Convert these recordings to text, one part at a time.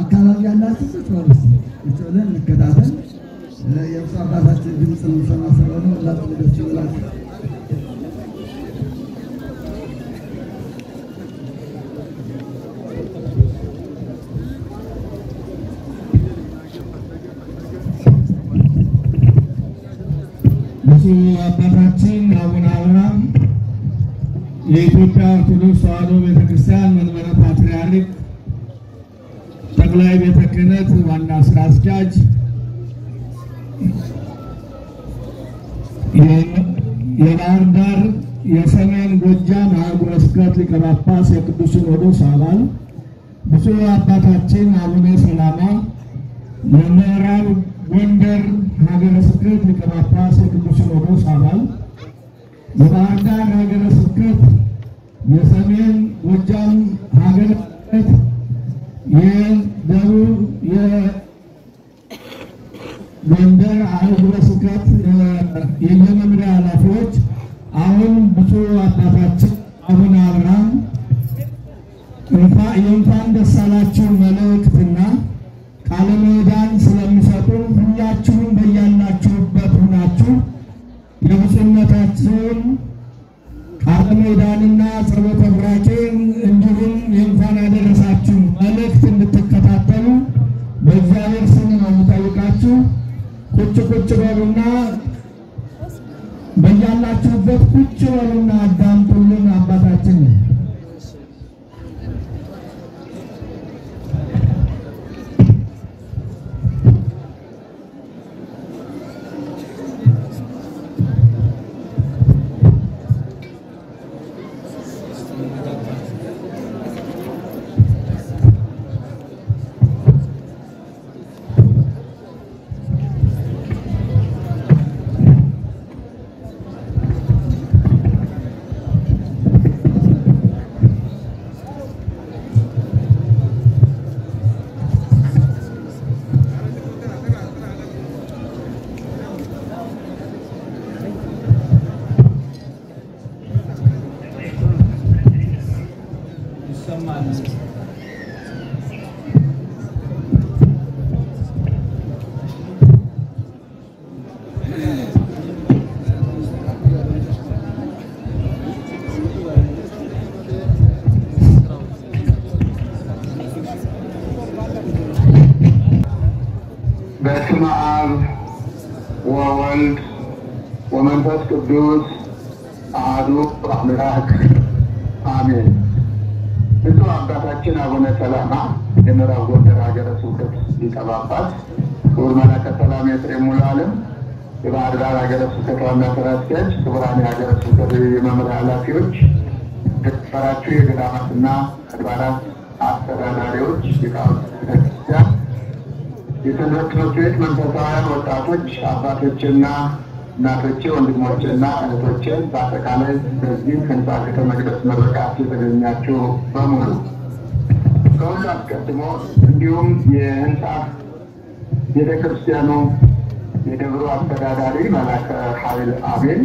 አካባቢ ያላችሁ ቁጭ በሉ እስኪ። ቁጭ ብለን እንከታተል። የብፁዕ አባታችን ድምፅ እንሰማ ስለሆነ ሁላችሁ ደስ ይበላችሁ። ብፁዕ አባታችን አቡነ አብርሃም የኢትዮጵያ ኦርቶዶክስ ተዋሕዶ ቤተክርስቲያን መንበረ ፓትርያርክ ጠቅላይ ቤተ ክህነት ዋና ስራ አስኪያጅ፣ የባህር ዳር የሰሜን ጎጃም ሀገረ ስብከት ሊቀ ጳጳስ የቅዱስ ሲኖዶስ አባል፣ ብፁዕ አባታችን አቡነ ሰላማ የምዕራብ ጎንደር ሀገረ ስብከት ሊቀ ጳጳስ የቅዱስ ሲኖዶስ አባል፣ የባህር ዳር ሀገረ ስብከት የሰሜን ጎጃም ሀገረ ስብከት የደቡብ የጎንደር ሀገረ ስብከት የየመምሪያ ኃላፊዎች፣ አሁን ብፁዕ አባታችን አቡነ አብርሃም የእንኳን ደስ አላችሁ መልእክትና ቃለ ምዕዳን ስለሚሰጡን ሁላችሁም በያላችሁበት ሁናችሁ የብፁዕነታችሁን ቃለ ምዕዳንና ጸሎተ ቡራኬን እንዲሁም የእንኳን አደረሳችሁ መልእክት እንድትከታተሉ በእግዚአብሔር ስም ነው የምጠይቃችሁ። ቁጭ ቁጭ በሉና በያላችሁበት ቁጭ በሉና አዳምጡልን አባታችን በስመ አብ ወወልድ ወመንፈስ ቅዱስ አሐዱ አምላክ አሜን። ብፁዕ አባታችን አቡነ ሰላማ የምዕራብ ጎንደር ሀገረ ስብከት ሊቀ ጳጳስ፣ ክቡር መላከ ሰላም ኤፍሬም ሙሉ ዓለም የባህር ዳር ሀገረ ስብከት ዋና ስራ አስኪያጅ፣ ክቡራን የሀገረ ስብከት የመምሪያ ኃላፊዎች፣ የተከበራችሁ የገዳማትና አድባራት አስተዳዳሪዎች፣ ሊቃውንተ ቤተክርስቲያን የሰንበት ትምህርት ቤት መንፈሳውያን ወጣቶች፣ አባቶችና እናቶቼ፣ ወንድሞቼና እህቶቼ በአጠቃላይ በዚህ ህንፃ ቤተ መቅደስ ምርቃት የተገኛችሁ በሙሉ ከሁሉ አስቀድሞ እንዲሁም የህንፃ ቤተ ክርስቲያኑ የደብሩ አስተዳዳሪ መላከ ኃይል አቤል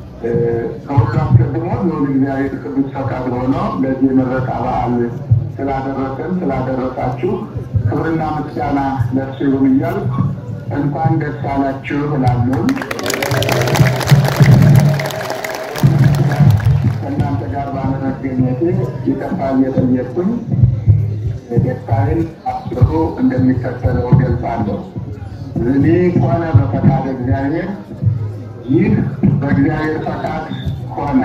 ከሁሉ አስቀድሞ ልዑል እግዚአብሔር ቅዱስ ፈቃድ ሆኖ ለዚህ ምረቃ በዓል ስላደረሰን ስላደረሳችሁ ክብርና ምስጋና ለእርሱ ይሁን እያልኩ እንኳን ደስ አላችሁ እላለሁ። ከእናንተ ጋር ባለመገኘቴ ይቅርታ እየጠየቅኩኝ ደስታዬን አስሩ እንደሚከተለው ገልጻለሁ። እኔ ሆነ በፈቃድ እግዚአብሔር፣ ይህ በእግዚአብሔር ፈቃድ ሆነ።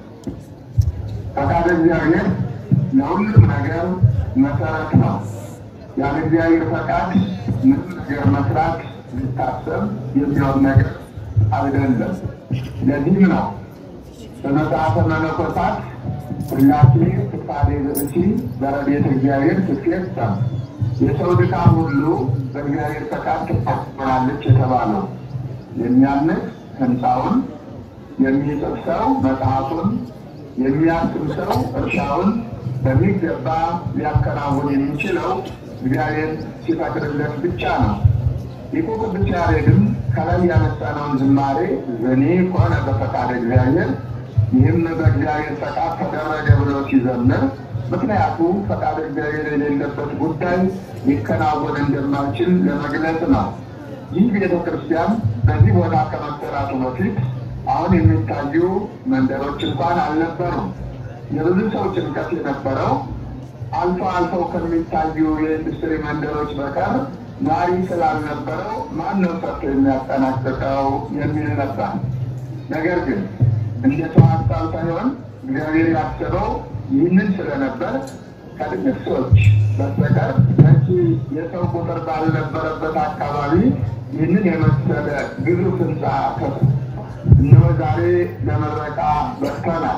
ፈቃድ እግዚአብሔር ለሁሉም ነገር መሰረት ነው። ያለ እግዚአብሔር ፈቃድ ምንም ነገር መስራት ሊታሰብ የሚሆን ነገር አይደለም። ለዚህም ነው በመጽሐፈ መነኮሳት ሁላሴ ፍቃዴ ብእሲ በረድኤተ እግዚአብሔር ትትፌጸም የሰው ድካም ሁሉ በእግዚአብሔር ፈቃድ ትፈጸማለች የተባለው። የሚያንጽ ሕንፃውን የሚጽፍ ሰው መጽሐፉን የሚያስብ ሰው እርሻውን በሚገባ ሊያከናውን የሚችለው እግዚአብሔር ሲፈቅድለት ብቻ ነው። ሊቁ ቅዱስ ያሬድም ከላይ ያነሳነውን ዝማሬ ዘኔ ከሆነ በፈቃድ እግዚአብሔር ይህም በእግዚአብሔር ፈቃድ ተደረገ ብሎ ሲዘምር ምክንያቱ ፈቃድ እግዚአብሔር የሌለበት ጉዳይ ሊከናወን እንደማይችል ለመግለጽ ነው። ይህ ቤተ ክርስቲያን በዚህ ቦታ ከመሰራቱ በፊት አሁን የሚታዩ መንደሮች እንኳን አልነበሩም። የብዙ ሰው ጭንቀት የነበረው አልፎ አልፈው ከሚታዩ የኢንዱስትሪ መንደሮች በቀር ናሪ ስላልነበረው ማን ነው ሰርቶ የሚያጠናቅቀው የሚል ነበር። ነገር ግን እንደ ሰው ሀሳብ ሳይሆን እግዚአብሔር ያሰበው ይህንን ስለነበር ከጥቂት ሰዎች በስተቀር በቂ የሰው ቁጥር ባልነበረበት አካባቢ ይህንን የመሰለ ግዙፍ ህንፃ ከፍ እነሆ ዛሬ ለምረቃ በቅተናል።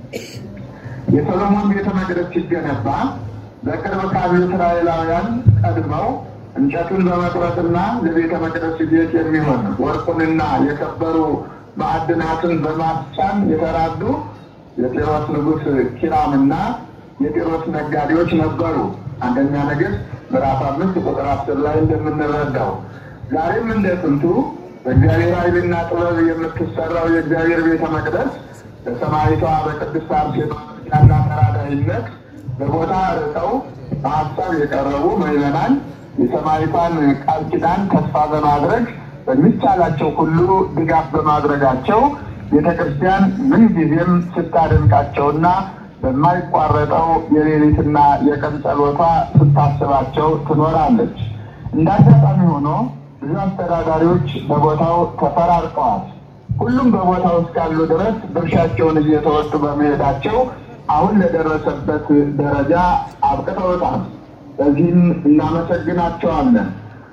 የሰሎሞን ቤተ መቅደስ ሲገነባ በቅርብ ካሉ እስራኤላውያን ቀድመው እንጨቱን በመቁረጥና ለቤተ መቅደስ ቤት የሚሆን ወርቁንና የከበሩ ማዕድናትን በማስጫን የተራዱ የጢሮስ ንጉሥ ኪራምና የጢሮስ ነጋዴዎች ነበሩ። አንደኛ ነገሥት ምዕራፍ አምስት ቁጥር አስር ላይ እንደምንረዳው ዛሬም እንደ ጥንቱ በእግዚአብሔር ኃይልና ጥበብ የምትሰራው የእግዚአብሔር ቤተ መቅደስ በሰማይቷ በቅድስት አርሴማ ያላ ተራዳይነት በቦታ ርቀው በሀሳብ የቀረቡ ምዕመናን የሰማይቷን ቃል ኪዳን ተስፋ በማድረግ በሚቻላቸው ሁሉ ድጋፍ በማድረጋቸው ቤተ ክርስቲያን ምንጊዜም ስታደንቃቸውና በማይቋረጠው የሌሊትና የቀን ጸሎቷ ስታስባቸው ትኖራለች። እንደ አጋጣሚ ሆኖ ብዙ አስተዳዳሪዎች በቦታው ተፈራርቀዋል። ሁሉም በቦታው እስካሉ ድረስ ድርሻቸውን እየተወጡ በመሄዳቸው አሁን ለደረሰበት ደረጃ አብቅተውታል። በዚህም እናመሰግናቸዋለን።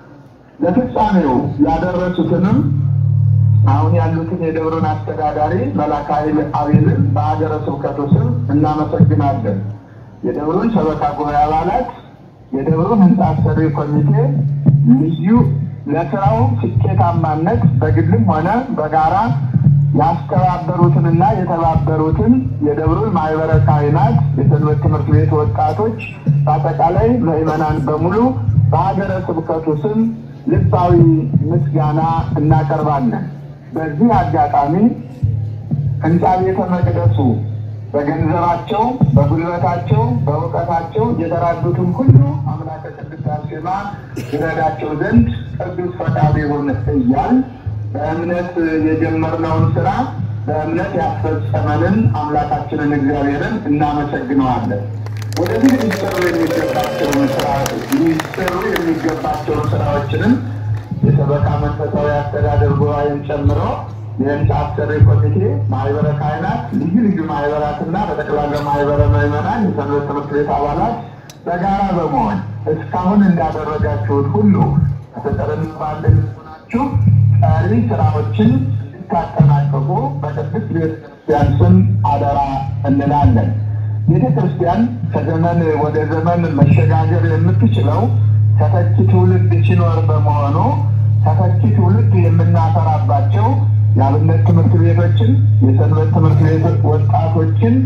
ለፍጻሜው ያደረሱትንም አሁን ያሉትን የደብሩን አስተዳዳሪ መላከ ኃይል አቤልን በሀገረ ስብከቱ ስም እናመሰግናለን። የደብሩን ሰበካ ጉባኤ አባላት፣ የደብሩን ህንፃ አሰሪ ኮሚቴ ልዩ ለስራው ስኬታማነት በግልም ሆነ በጋራ ያስተባበሩትንና የተባበሩትን የደብሩን ማህበረ ካህናት፣ የሰንበት ትምህርት ቤት ወጣቶች፣ በአጠቃላይ ምዕመናን በሙሉ በሀገረ ስብከቱ ስም ልባዊ ምስጋና እናቀርባለን። በዚህ አጋጣሚ ህንፃ ቤተ መቅደሱ በገንዘባቸው፣ በጉልበታቸው፣ በእውቀታቸው የተራዱትን ሁሉ አምላከ ቅድስት አርሴማ ይረዳቸው ዘንድ ቅዱስ ፈቃዱ ይሁን እያል በእምነት የጀመርነውን ስራ በእምነት ያስፈጸመንን አምላካችንን እግዚአብሔርን እናመሰግነዋለን። ወደፊት ሊሰሩ የሚገባቸውን ስራ ሊሰሩ የሚገባቸውን ስራዎችንም የሰበካ መንፈሳዊ አስተዳደር ጉባኤን ጨምሮ የህንፃ አሰሪ ኮሚቴ፣ ማህበረ ካህናት፣ ልዩ ልዩ ማህበራትና በጠቅላላ ማህበረ ምዕመናን፣ የሰንበት ትምህርት ቤት አባላት በጋራ በመሆን እስካሁን እንዳደረጋችሁት ሁሉ ፍቅርን ባለን ሆናችሁ ቀሪ ስራዎችን እንድታጠናቀቁ በቅድስት ቤተክርስቲያን ስም አደራ እንላለን። ቤተ ክርስቲያን ከዘመን ወደ ዘመን መሸጋገር የምትችለው ተተኪ ትውልድ ሲኖር በመሆኑ ተተኪ ትውልድ የምናፈራባቸው የአብነት ትምህርት ቤቶችን፣ የሰንበት ትምህርት ቤት ወጣቶችን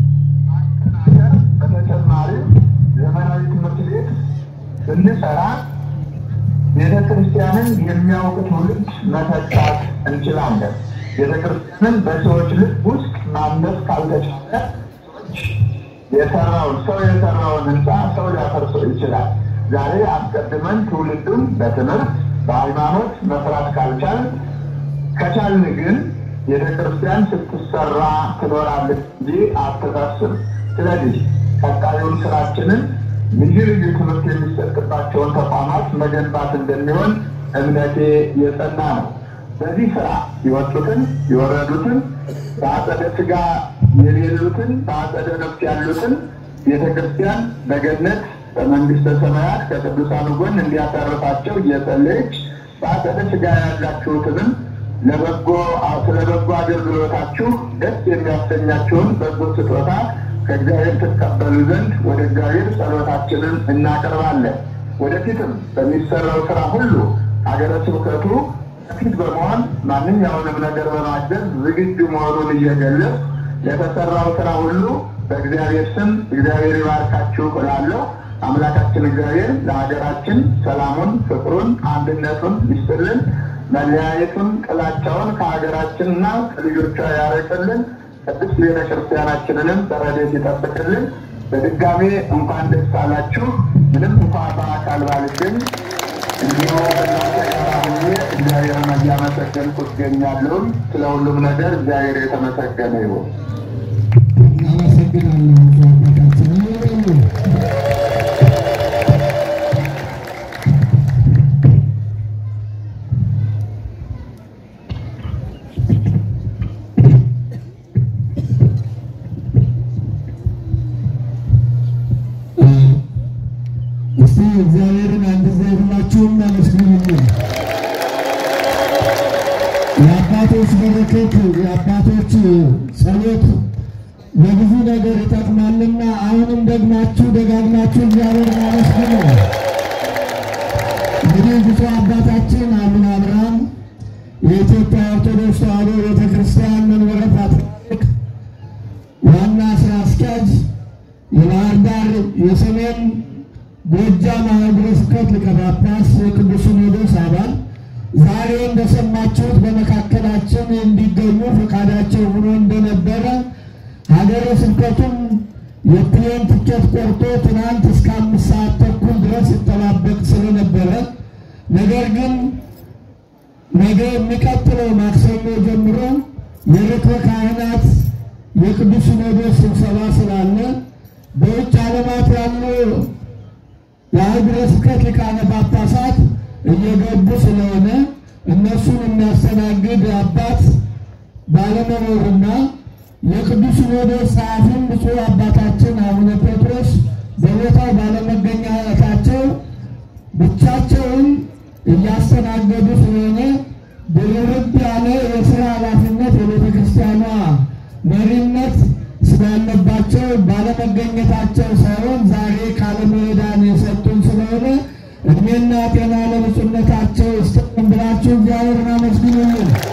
ማጠናከር፣ በተጨማሪም ዘመናዊ ትምህርት ቤት ብንሰራ ቤተ ክርስቲያንን የሚያውቅ ትውልድ መተካት እንችላለን። ቤተ ክርስቲያንን በሰዎች ልብ ውስጥ ማነስ ካልተቻለ ሰዎች የሰራውን ሰው የሰራውን ህንፃ ሰው ሊያፈርሰው ይችላል። ዛሬ አስቀድመን ትውልዱን በትምህርት በሃይማኖት መስራት ካልቻል ከቻልን ግን ቤተ ክርስቲያን ስትሰራ ትኖራለች እንጂ አትፈርስም። ስለዚህ ቀጣዩን ስራችንን ልዩ ልዩ ትምህርት የሚሰጥባቸውን ተቋማት መገንባት እንደሚሆን እምነቴ የጸና ነው። በዚህ ስራ የወጡትን የወረዱትን በአጸደ ስጋ የሌሉትን በአጸደ ነፍስ ያሉትን ቤተ ክርስቲያን በገነት በመንግስተ ሰማያት ከቅዱሳኑ ጎን እንዲያሳርፋቸው እየጸለየች በአጸደ ስጋ ያላችሁትንም ለበጎ ስለ በጎ አገልግሎታችሁ ደስ የሚያሰኛችሁን በጎ ስጦታ ከእግዚአብሔር ትቀበሉ ዘንድ ወደ እግዚአብሔር ጸሎታችንን እናቀርባለን። ወደፊትም በሚሰራው ስራ ሁሉ ሀገረ ስብከቱ ፊት በመሆን ማንኛውንም ነገር በማገዝ ዝግጁ መሆኑን እየገለጽ ለተሰራው ስራ ሁሉ በእግዚአብሔር ስም እግዚአብሔር ይባርካችሁ እላለሁ። አምላካችን እግዚአብሔር ለሀገራችን ሰላሙን፣ ፍቅሩን፣ አንድነቱን ይስጥልን። መለያየቱን፣ ጥላቻውን ከሀገራችንና ከልጆቿ ያርቅልን። ቅድስት ቤተ ክርስቲያናችንንም በረድኤት ይጠብቅልን። በድጋሜ እንኳን ደስ አላችሁ። ምንም እንኳ በአካል ባልገኝ እንዲሁ በእናንተ ጋር ሆኜ እግዚአብሔርን እያመሰገንኩ እገኛለሁ። ስለ ሁሉም ነገር እግዚአብሔር የተመሰገነ ይሁን። እናመሰግናለን ብፁዕ አባታችን። አሜን። እስቲ እግዚአብሔርን አንድ ጊዜ ሁላችሁም አመስግኑልን። የአባቶች በረከት የአባቶች ጸሎት ለብዙ ነገር ይጠቅማልና አሁንም ደግማችሁ ደጋግማችሁ እግዚአብሔርን አመስግኑ። እንግዲህ ብፁዕ አባታችን አቡነ አብርሃም የኢትዮጵያ ኦርቶዶክስ ተዋሕዶ ቤተ ክርስቲያን መንበረ ፓትርያርክ ዋና ስራ አስኪያጅ፣ የባህር ዳር የሰሜን ጎጃም ሀገረ ስብከት ሊቀ ጳጳስ፣ የቅዱስ ሲኖዶስ አባል ዛሬ እንደሰማችሁት በመካከላችን እንዲገኙ ፈቃዳቸው ሆኖ እንደነበረ ሀገረ ስብከቱም የፕሌን ትኬት ቆርጦ ትናንት እስከ አምስት ሰዓት ተኩል ድረስ ይጠባበቅ ስለነበረ ነገር ግን ነገ የሚቀጥለው ማክሰኞ ጀምሮ የርክበ ካህናት የቅዱስ ሲኖዶስ ስብሰባ ስላለ በውጭ ዓለማት ያሉ የሀገረ ስብከት ሊቃነ ጳጳሳት እየገቡ ስለሆነ እነሱን የሚያስተናግድ አባት ባለመኖሩና የቅዱስ ሲኖዶስ ጸሐፊም ብፁዕ አባታችን አቡነ ጴጥሮስ በቦታው ባለመገኘታቸው ብቻቸውን እያስተናገዱ ስለሆነ ድርብ ያለ የስራ ኃላፊነት የቤተ ክርስቲያኗ መሪነት ስላለባቸው ባለመገኘታቸው ሳይሆን ዛሬ ካለመሄዳን የሰጡን ስለሆነ እድሜና ጤና ለብፁዕነታቸው ይስጥልን ብላችሁ እግዚአብሔርን አመስግኑልን።